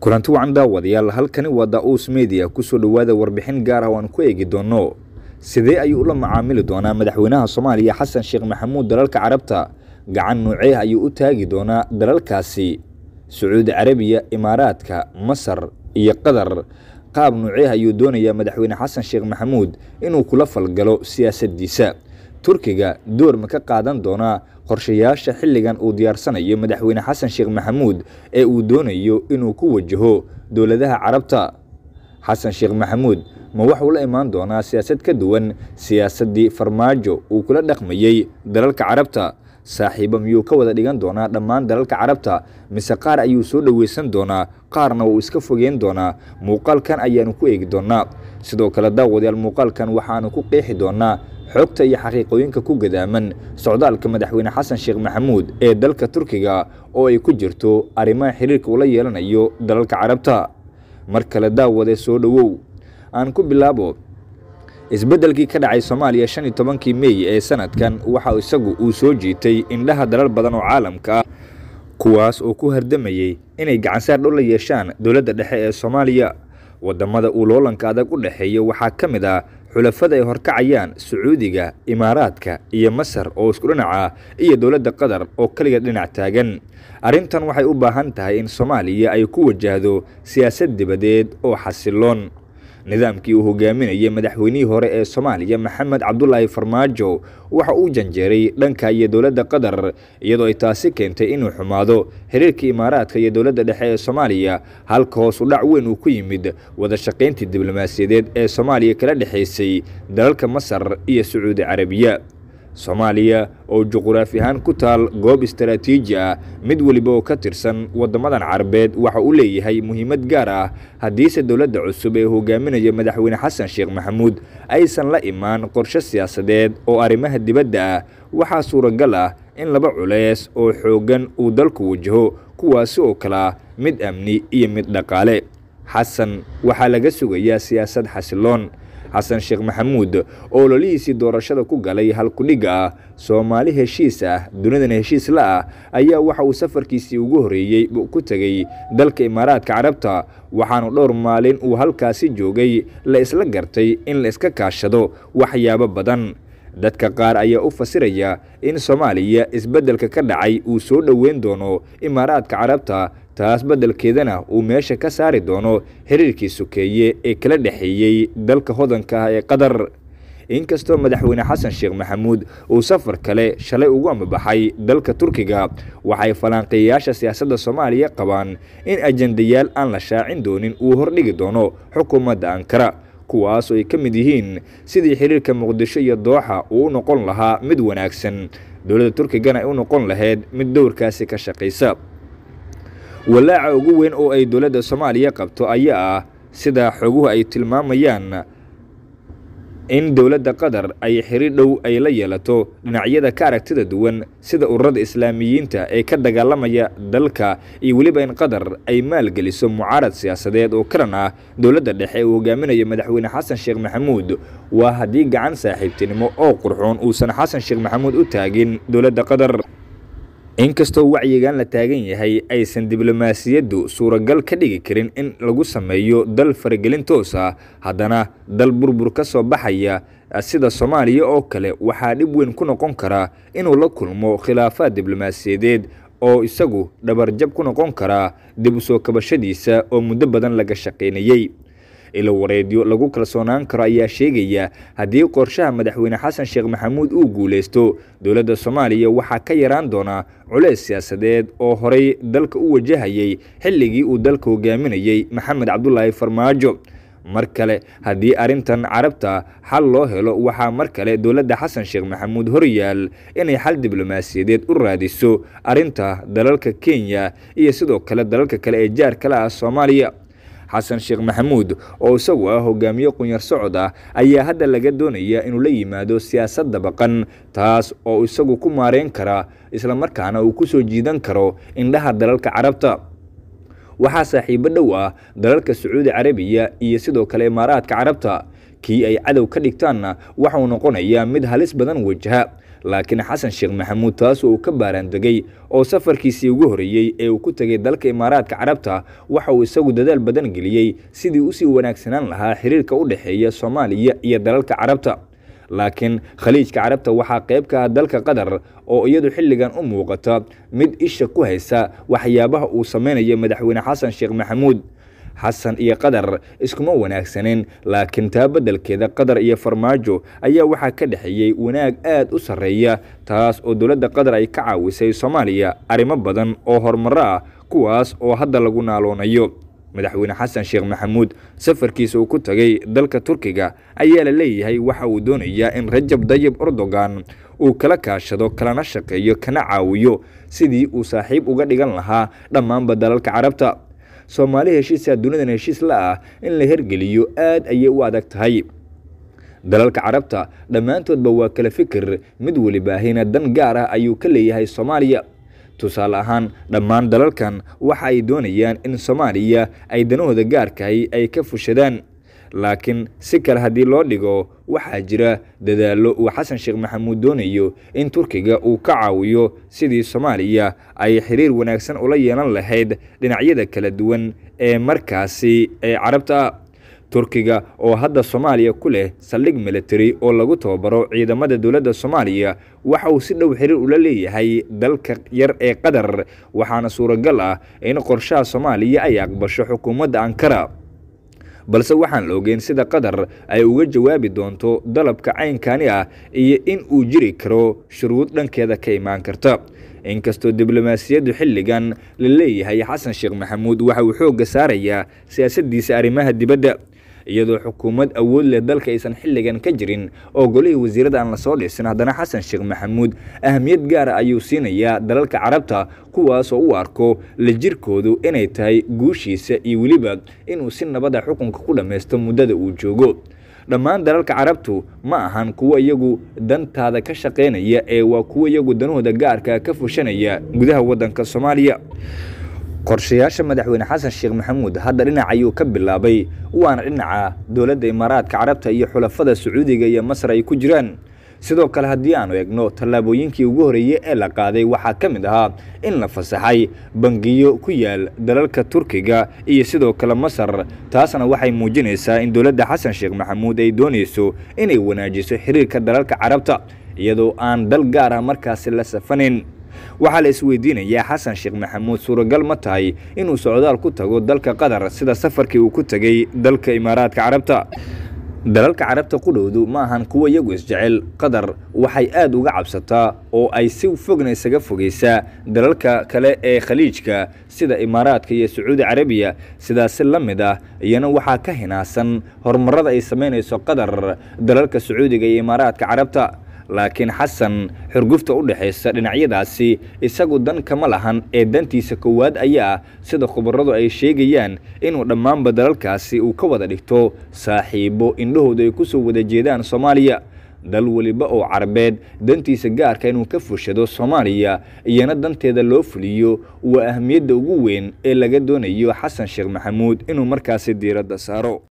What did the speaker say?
kulanti wacan daawadayaal halkani waa da-uus media kusoo dhowaada warbixin gaar ah oo aan ku eegi doono sidee ayuu ula macaamili doonaa madaxweynaha soomaaliya xasan sheekh maxamuud dalalka carabta gacan nuucee ayuu u taagi doonaa dalalkaasi sacuudi carabiya imaaraadka masar iyo qatar qaab nuucee ayuu doonayaa madaxweyne xasan sheekh maxamuud inuu kula falgalo siyaasaddiisa turkiga door ma ka qaadan doonaa qorshayaasha xilligan uu diyaarsanayo madaxweyne xasan sheekh maxamuud ee uu doonayo inuu ku wajaho dowladaha carabta xasan sheekh maxamuud ma waxuu la imaan doonaa siyaasad ka duwan siyaasaddii farmaajo uu kula dhaqmayey dalalka carabta saaxiibo miyuu ka wada dhigan doonaa dhammaan dalalka carabta mise qaar ayuu soo dhoweysan doonaa qaarna wuu iska fogeyn doonaa muuqaalkan ayaanu ku eegi doonaa sidoo kale daawadayaal muuqaalkan waxaanu ku qeexi doonaa xogta iyo xaqiiqooyinka ku gadaaman socdaalka madaxweyne xasan sheekh maxamuud ee dalka turkiga oo ay ku jirto arrimaha xiriirka uu la yeelanayo dalalka carabta mar kale daawade soo dhowow aan ku bilaabo isbeddelkii ka dhacay soomaaliya shan iyo tobankii meey ee sanadkan waxa isagu uu soo jiitay indhaha dalal badan oo caalamka ah kuwaas oo ku hardamayey inay gacansaar dhow la yeeshaan dowladda dhexe ee soomaaliya wadamada uu loolanka adag u dhexeeya waxaa ka mid ah xulafada ay horkacayaan sacuudiga imaaraadka iyo masar oo isku dhinaca iyo dowladda qatar oo keliga dhinac taagan arrintan waxay u baahan tahay in soomaaliya ay ku wajahdo siyaasad dibadeed oo xasiloon nidaamkii uu hogaaminayay madaxweynihii hore ee soomaaliya maxamed cabdulaahi farmaajo waxa uu janjeeray dhanka iyo dowladda qatar iyadoo ay taasi keentay inuu xumaado xiriirkii imaaraadka iyo dowladda dhexe ee soomaaliya halka hoos u dhac weyn uu ku yimid wada shaqayntii diblomaasiyadeed ee soomaaliya kala dhexaysay dalalka masar iyo sacuudi carabiya soomaaliya oo juquraafi ahaan ku taal goob istaraatiiji ah mid weliba oo ka tirsan waddamadan carabeed waxa uu leeyahay muhiimad gaar ah haddiise dowladda cusub ee hogaaminaya madaxweyne xasan sheekh maxamuud aysan la imaan qorshe siyaasadeed oo arrimaha dibadda ah waxaa suuragal ah in laba culeys oo xooggan uu dalku wajaho kuwaasi oo kale ah mid amni iyo mid dhaqaale xasan waxaa laga sugayaa siyaasad xasiloon xasan sheekh maxamuud oo lolihiisii doorashada ku galay halkudhigga ah soomaali heshiis ah dunidana heshiis la ah ayaa waxa uu safarkiisii ugu horreeyey ku tegey dalka imaaraadka carabta waxaanu dhowr maalin uu halkaasi joogay la isla gartay in la iska kaashado waxyaabo badan dadka qaar ayaa u fasiraya in soomaaliya isbeddelka ka dhacay uu soo dhoweyn doono imaaraadka carabta taas beddelkeedana uu meesha ka saari doono xiriirkii sokeeye ee kala dhexeeyey dalka hodanka ah ee qatar inkastoo madaxweyne xasan sheekh maxamuud uu safar kale shalay ugu amabaxay dalka turkiga waxay falanqeeyayaasha siyaasadda soomaaliya qabaan in ajendayaal aan la shaacin doonin uu hordhigi doono xukuumadda ankara kuwaas oo ay ka mid yihiin sidii xiriirka muqdisho iyo dooxa uu u noqon lahaa mid wanaagsan dowladda turkigana ay u noqon lahayd mid dowrkaasi ka shaqaysa walaaca ugu weyn oo ay dowladda soomaaliya qabto ayaa ah sida xoguhu ay tilmaamayaan in dowladda qatar ay xiriir dhow ay la yeelato dhinacyada ka aragtida duwan sida ururada islaamiyiinta ee ka dagaalamaya dalka iyo weliba in qatar ay maalgeliso mucaarad siyaasadeed oo kalan ah dowladda dhexe uu hogaaminayo madaxweyne xasan sheekh maxamuud waa haddii gacan saaxiibtinimo oo qurxoon uusan xasan sheekh maxamuud u taagin dowladda qatar inkastoo wacyigan la taagan yahay aysan diblomaasiyaddu suuragal ka dhigi karin in lagu sameeyo dal faragelin toos ah haddana dal burbur ka soo baxaya sida soomaaliya oo kale waxaa dhib weyn ku noqon karaa inuu la kulmo khilaafaad diblomaasiyadeed oo isagu dhabarjab ku noqon karaa dib u soo kabashadiisa oo muddo badan laga shaqaynayey ilo wareedyo lagu kalsoonaan karo ayaa sheegaya haddii qorshaha madaxweyne xasan sheekh maxamuud uu guulaysto dowladda soomaaliya waxaa ka yaraan doonaa culeys siyaasadeed oo horey dalka u wajahayay xilligii uu dalka hogaaminayey maxamed cabdulaahi farmaajo mar kale haddii arrintan carabta xal loo helo waxaa mar kale dowladda xasan sheekh maxamuud horyaal inay xal diblomaasiyadeed u raadiso arrinta dalalka kenya iyo sidoo kale dalalka kale ee jaar kale ah soomaaliya xasan sheekh maxamuud oo isagu ah hogaamiye qunyar socod ah ayaa hadda laga doonaya inuu la yimaado siyaasad dabaqan taas oo isagu ku maareyn kara islamarkaana uu ku soo jiidan karo indhaha dalalka carabta waxaa saaxiibo dhow ah dalalka sacuudi carabiya iyo sidoo kale imaaraadka carabta kii ay cadow ka dhigtaanna waxauu noqonayaa mid halis badan wajaha laakiin xasan sheekh maxamuud taas uu ka baaraandegay oo safarkiisii ugu horeeyey ee uu ku tegay dalka imaaraadka carabta waxa uu isagu dadaal badan geliyey sidii usii wanaagsanaan lahaa xiriirka u dhexeeya soomaaliya iyo dalalka carabta laakiin khaliijka carabta waxaa qayb ka ah dalka qatar oo iyadu xilligan u muuqata mid isha ku haysa waxyaabaha uu samaynayo madaxweyne xasan sheekh maxamuud xasan iyo qatar iskuma wanaagsaneen laakiin taa beddelkeeda qatar iyo farmaajo ayaa waxaa ka dhexeeyey wanaag aad u sarreeya taas oo dowladda qatar ay ka caawisay soomaaliya arrimo badan oo horumaro ah kuwaas oo hadda lagu naaloonayo madaxweyne xasan sheekh maxamuud safarkiisa uu ku tagay dalka turkiga ayaa la leeyahay waxa uu doonayaa in rajab dayib erdogan uu kala kaashado kalana shaqeeyo kana caawiyo sidii uu saaxiib uga dhigan lahaa dhammaanba dalalka carabta soomaali heshiisaa dunidan heshiis la ah in la hergeliyo aad ayay u adag tahay dalalka carabta dhammaantoodba waa kala fikir mid welibaahina dan gaar ah ayuu ka leeyahay soomaaliya tusaale ahaan dhammaan dalalkan waxa ay doonayaan in soomaaliya ay danahooda gaarkahay ay ka fushadaan laakiin si kale haddii loo dhigo waxaa jira dadaallo uu xasan sheekh maxamuud doonayo in turkiga uu ka caawiyo sidii soomaaliya ay xiriir wanaagsan ula yeelan lahayd dhinacyada kala duwan ee markaasi ee carabta turkiga oo hadda soomaaliya ku leh saldhig military oo lagu tababaro ciidamada dowladda soomaaliya waxa uu si dhow xiriir ula leeyahay dalka yar ee qatar waxaana suuragal ah in qorshaha soomaaliya ay aqbasho xukuumadda ankara balse waxaan la ogeyn sida qatar ay uga jawaabi doonto dalabka caynkani ah iyo in uu jiri karo shuruud dhankeeda ka imaan karta inkastoo diblomaasiyaddu xilligan la leeyahay xasan sheekh maxamuud waxa uu xoogga saarayaa siyaasaddiisa arrimaha dibadda iyadoo xukuumad awood leh dalka aysan xilligan ka jirin oo golihii wasiirada aan lasoo dhisin haddana xasan sheekh maxamuud ahamiyad gaara ayuu siinayaa dalalka carabta kuwaasoo u arko la jirkoodu inay tahay guushiisa iyo weliba inuu si nabada xukunka ku dhammaysto muddada uu joogo dhammaan dalalka carabtu ma ahan kuwo iyagu dantaada ka shaqaynaya ee waa kuwo iyagu danahooda gaarka ka fushanaya gudaha waddanka soomaaliya qorshayaasha madaxweyne xasan sheekh maxamuud hadda dhinac ayuu ka bilaabay waana dhinaca dowladda imaaraadka carabta iyo xulafada sacuudiga iyo masar ay ku jiraan sidoo kale haddii aanu eegno tallaabooyinkii ugu horeeyey ee la qaaday waxaa ka mid ahaa in la fasaxay bangiyo ku yaal dalalka turkiga iyo sidoo kale masar taasna waxay muujinaysaa in dowladda xasan sheekh maxamuud ay doonayso inay wanaajiso xiriirka dalalka carabta iyadoo aan dal gaar ah markaasi la safanayn waxaa la isweydiinayaa xasan sheekh maxamuud suuragal ma tahay inuu socdaal ku tago dalka qatar sida safarkii uu ku tegey dalka imaaraadka carabta dalalka carabta qudhowdu ma ahan kuwo iyagu isjecel qatar waxay aada uga cabsataa oo ay si fogna isaga fogeysaa dalalka kale ee khaliijka sida imaaraadka iyo sacuudi carabiya sidaasi la mid ah iyana waxaa ka hinaasan horumarada ay samaynayso qatar dalalka sacuudiga iyo imaaraadka carabta laakiin xasan xurgufta u dhexaysa dhinacyadaasi isagu dan kama lahan ee dantiisa koowaad ayaa ah sida khubaradu ay sheegayaan inuu dhammaanba dalalkaasi uu ka wada dhigto saaxiibo indhahooda ay ku soo wada jeedaan soomaaliya dal weliba oo carabeed dantiisa gaarka inuu ka fushado soomaaliya iyana danteeda loo fuliyo waa ahmiyadda ugu weyn ee laga doonayo xasan sheekh maxamuud inuu markaasi diiradda saaro